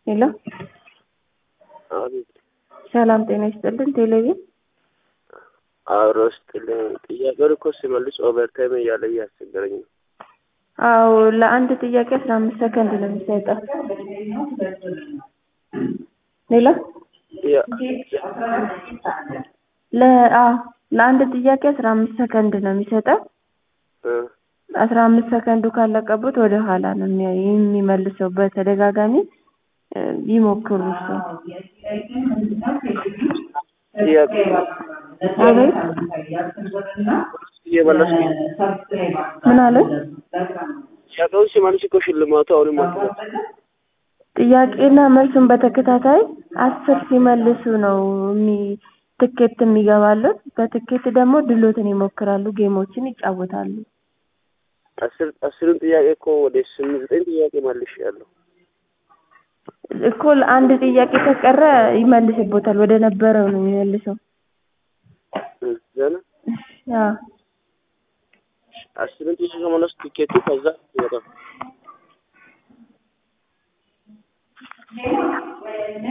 ሄሎ አቤት ሰላም ጤና ይስጥልን። ቴሌቪዥን አብሮ ስጥልኝ። ጥያቄውን እኮ ሲመልስ ኦቨርታይም እያለ እያስቸገረኝ ነው። አዎ ለአንድ ጥያቄ አስራ አምስት ሰከንድ ነው የሚሰጠው። ሄሎ ያ- ለ አዎ ለአንድ ጥያቄ አስራ አምስት ሰከንድ ነው የሚሰጠው። እ አስራ አምስት ሰከንዱ ካለቀበት ወደ ኋላ ነው የሚያ- የሚመልሰው። በተደጋጋሚ እ ይሞክሩ እሱ ጥያቄ አቤት እየመለስኩ ምን አለ? ጥያቄውን ሲመልስ እኮ ሽልማቱ አሁንም አልተመጣም። ጥያቄና መልሱን በተከታታይ አስር ሲመልሱ ነው የሚ ትኬት የሚገባሉት። በትኬት ደግሞ ድሎትን ይሞክራሉ፣ ጌሞችን ይጫወታሉ። አስር አስሩን ጥያቄ እኮ ወደ ስምንት ዘጠኝ ጥያቄ መልሼያለሁ። እኮ ለአንድ ጥያቄ ከቀረ ይመልስቦታል። ወደ ነበረው ነው የሚመልሰው። እ ገና አዎ አስሩን ጥያቄ ከመለስ ቲኬቱ ከዛ ይወጣል።